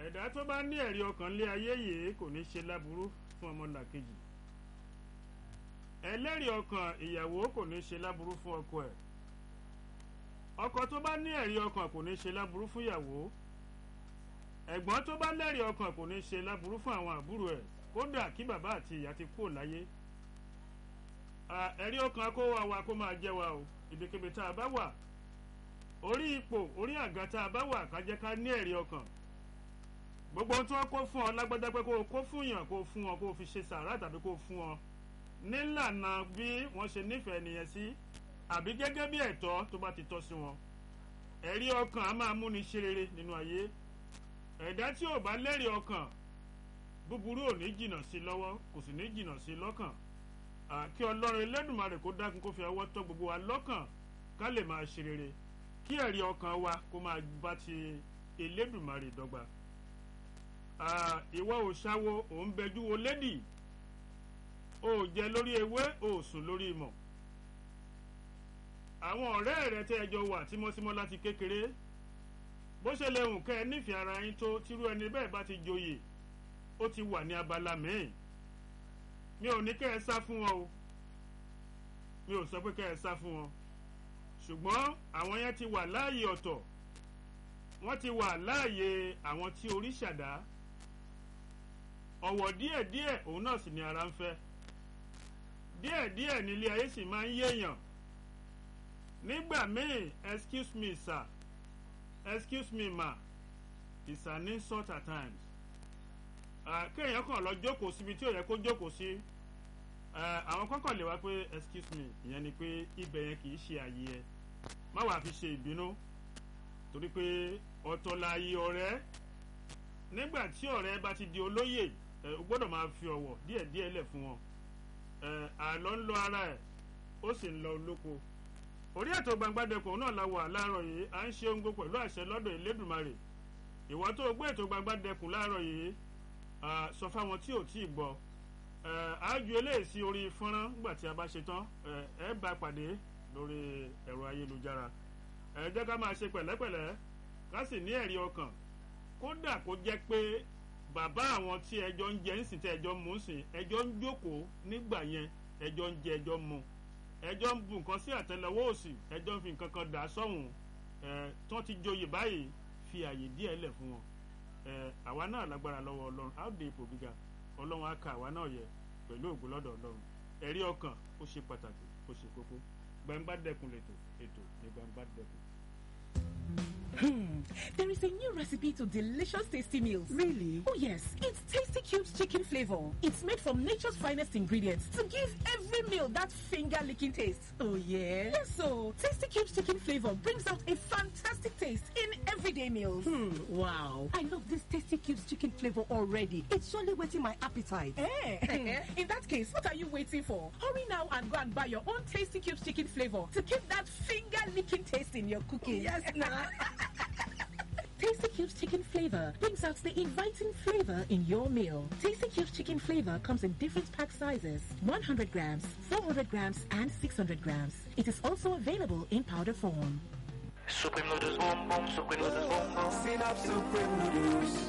ẹ̀dá tó bá ní ẹ̀rí ọkàn lé ayé yìí kò ní ṣe láburú fún ọmọlàkejì ẹlẹ́rìí ọkàn ìyàwó kò ní ṣe láburú fún ọkọ ẹ̀ ọkọ tó bá ní ẹ̀rí ọkàn kò ní ṣe láburú fún ìyàwó ẹ̀gbọ́n tó bá lẹ́rìí ọkàn kò ní ṣe láburú fún àwọn àbúrò ẹ̀ kódà kí bàbá àti ìyá ti kúrò láyé ẹ̀rí ọkàn kó wa wa kó máa jẹ́ wa o ibikíbi tá a bá wà orí ipò orí àga tá a bá wà ká jẹ́ ká ní ẹ̀rí ọkàn gbogbo ohun tí wọ́n kó fún ọ lágbádá pé kó o kó fún yàn kó o fún ọ kó o fi ṣe sàrà tàbí kó o fún ọ nílànà bí wọ́n ṣe nífẹ̀ẹ́ nìyẹn sí àbí gẹ́gẹ́ bí ẹ̀tọ́ tó bá ti tọ́ sí wọn ẹ̀rí ọkàn á máa múni ṣe rere nínú ayé ẹ̀dá tí ò bá lẹ́rìí ọkàn búburú ò ní jìnnà sí lọ́wọ́ kò sì ní jìnnà sí lọ́kàn kí ọlọ́run Elédùmarè kó dákun kó fi ọwọ́ tọ́ gbogbo wa lọ́kàn ká lè máa ṣe rere kí ẹ̀rí ọkàn wa kó máa bá ti Elédùmarè dọ́gba ìwọ ò ṣáwo ò ń bẹjú wo lédì o jẹ lórí ewé o sùn lórí ìmọ̀ àwọn ọ̀rẹ́ rẹ tẹ́ ẹjọ́ wà tímọ́tímọ́ láti kékeré bó ṣe lè hùn kẹ́ ẹ nífẹ̀ẹ́ ara yín tó tírú ẹni bẹ́ẹ̀ bá ti joyè ó ti wà ní abala míì mi ò ní kẹ́ ẹ sá fún wọn o mi ò sọ pé kẹ́ ẹ sá fún wọn ṣùgbọ́n àwọn yẹn ti wà láàyè ọ̀tọ̀ wọ́n ti wà láàyè àwọn tí orí ṣàdá ọ̀wọ̀ díẹ̀díẹ̀ òun náà sì ni ara ń fẹ́ díẹ̀díẹ̀ nílé ayé sì máa ń yéèyàn nígbà míì excuse me sir excuse me ma it's an insult at times kéèyàn kàn lọ jókòó síbi tí ò yẹ kó jókòó sí àwọn kọ́kàn lè wá pé excuse me ìyẹn ni pé ibẹ̀ yẹn kì í ṣe àyè ẹ má wàá fi ṣe ìbínú torí pé ọ̀tọ̀ láàyè ọ̀rẹ́ nígbà tí ọ̀rẹ́ bá ti di olóyè o gbọ́dọ̀ máa fi ọ̀wọ̀ díẹ̀díẹ̀ lẹ̀ fún wọn àlọ́ ń lọ ara ẹ̀ ó sì ń lọ olóko orí ètò gbangbadẹkùn náà la wà láàárọ̀ yìí à ń ṣe ohun gbogbo pẹ̀lú àṣẹ lọ́dọ̀ Elédùmarè ìwọ tó gbé ètò gbangbadẹkùn láàárọ̀ yìí sọ fáwọn tí ò tí ì gbọ́ àájú eléyìí sí orí fọ́nrán nígbà tí a bá ṣe tán ẹ bá pàdé lórí ẹ̀rọ ayélujára ẹ jẹ́ ká máa ṣe pẹ̀lẹ́pẹ̀lẹ́ ká sì ní ẹ̀rí ọkàn kódà kó jẹ́ pé bàbá àwọn tí ẹjọ́ ń jẹ ń sìn tí ẹjọ́ ń mú ń sìn ẹjọ́ ń jókòó nígbà yẹn ẹjọ́ ń jẹ ẹjọ́ ń mu ẹjọ́ ń bu nǹkan sí àtẹ́lẹwọ́ òsì ẹjọ́ ń fi nǹkan kan dà sọ́hùn ẹ̀ tí wọ́n ti joyè báyìí fi àyè díẹ̀ lẹ̀ fún wọn ẹ̀ àwa náà lágbára lọ́wọ́ ọlọ́run á dé ipò gíga ọlọ́run á ka àwa náà yẹ pẹ̀lú ògùn lọ́dọ̀ ọlọ́run ẹ̀rí ọkàn ó ṣe pàtàkì ó ṣe kókó gbangba dẹkùn lètò ètò ní gbangba dẹkùn. Hmm. There is a new recipe to delicious tasty meals. Really? Oh yes, it's Tasty Cubes chicken flavor. It's made from nature's finest ingredients to give every meal that finger-licking taste. Oh yeah? Yes, so Tasty Cubes chicken flavor brings out a fantastic taste in everyday meals. Hmm. Wow. I love this Tasty Cubes chicken flavor already. It's surely whetting my appetite. Eh? in that case, what are you waiting for? Hurry now and go and buy your own Tasty Cubes chicken flavor to keep that finger-licking taste in your cooking. Yes, now. Tasty Cubes chicken flavor brings out the inviting flavor in your meal. Tasty Cubes chicken flavor comes in different pack sizes 100 grams, 400 grams, and 600 grams. It is also available in powder form. Supreme noodles boom boom, supreme noodles boom boom. Synapse Supreme Noodles.